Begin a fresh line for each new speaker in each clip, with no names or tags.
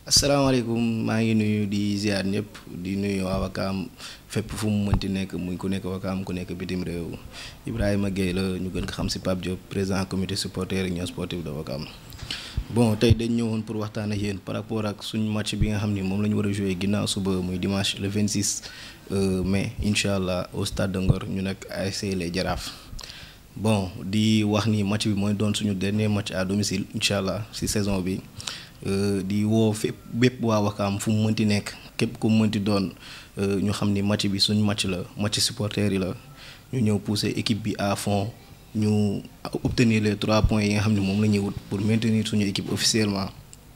asalaamaaleykum maa ngi nuyu di ziar ñëpp di nuyu waa Wakaam fépp fu mu mënti nekk muy ku nekk Wakaam ku nekk bitim réew Ibrahima Gueye la ñu gën ko xam si Pape Diop président comité supporter union sportive de Wakaam bon tey dañ ñëwoon pour waxtaan ak yéen par rapport ak suñu match bi nga xam ni moom la ñu war a joué ginnaaw suba muy dimanche le 26 mai incha allah au stade de Ngor ñu nag ASC les Jaraaf bon di wax ni match bi mooy doon suñu dernier match à domicile incha allah si saison bi. di woo fépp bépp waa Wakaam fu mu mënti nekk képp ku mu mënti doon ñu xam ni match bi suñ match la match supporter yi la ñu ñëw pousser équipe bi à fond ñu obtenir les trois points yi nga xam ne moom la ñuy wut pour maintenir suñu équipe officiellement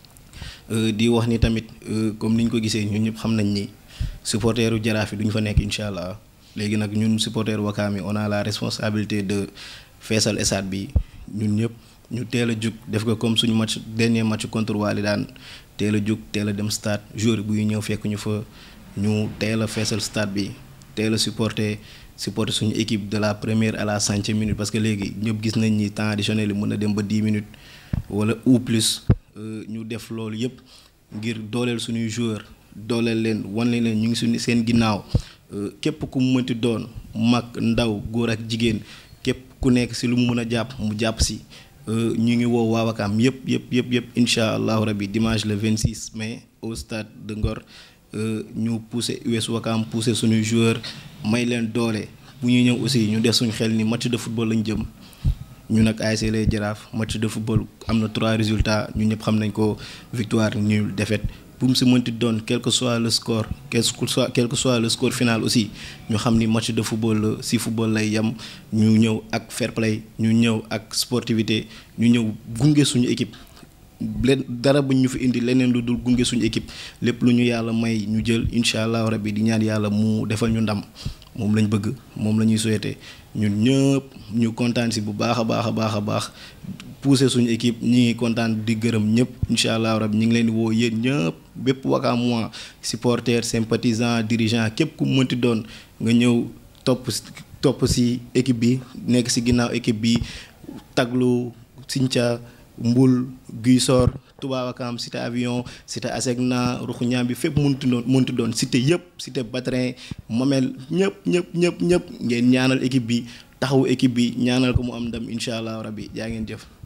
di wax ni tamit comme ni ñu ko gisee ñun ñëpp xam nañ ni supporteru jaraaf yi duñu fa nekk incha allah léegi nag ñun supporteru Wakaam yi on a la responsabilité de feesal stade bi ñun ñëpp. ñu teel a jug def ko comme suñu match dernier match contre Wali daan teel a jug teel a dem stade jour buy ñëw fekk ñu fa ñu teel a feesal stade bi teel a supporter supporter suñu équipe de la première à la centième minute parce que léegi ñëpp gis nañ ni temps additionnel yi mën na dem ba dix minutes wala ou plus ñu def loolu yëpp ngir dooleel suñuy joueur dooleel leen wan leen ñu ngi suñu seen ginnaaw képp ku mu mënti doon mag ndaw góor ak jigéen képp ku nekk si lu mu mën a jàpp mu jàpp si. ñu ngi woo waa Wakaam yëpp yëpp yëpp yëpp incha allahu rabi dimanche le 26 mai au stade de Ngor ñu pousser US Wakaam pousser suñuy joueur may leen doole bu ñuy ñëw aussi ñu def suñu xel ni match de football lañ jëm ñu nag ASC les Jaraaf match de football am na trois résultats ñu ñëpp xam nañ ko victoire nul défaite bu mu si mënti doon quel que soit le score quel que soit quel que soit le score final aussi ñu xam ni match de football la si football lay yem ñu ñëw ak fair play ñu ñëw ak sportivité ñu ñëw gunge suñu équipe leen dara buñ ñu fi indi leneen lu dul gunge suñu équipe lépp lu ñu yàlla may ñu jël incha allah rabbi di ñaan yàlla mu defal ñu ndam moom lañ bëgg moom la ñuy souhaité ñun ñëpp ñu kontaan si bu baax a baax a baax a baax pousser suñu équipe ñi ngi kontaan di gërëm ñëpp incha allah rabbi ñu ngi leen di woo yéen ñëpp bépp Wakaam mois supporter sympathisant dirigeant képp ku mënti doon nga ñëw topp topp si équipe bi nekk si ginnaaw équipe bi taglu Sinthia Mbul Guisor Touba Wakaam cité avion cité Asegna ruxu ñaam bi fépp mënti doon mënti doon cité yëpp cité Batrin Mamel ñëpp ñëpp ñëpp ñëpp ngeen ñaanal équipe bi taxawu équipe bi ñaanal ko mu am ndam incha allah rabbi jaa ngeen jëf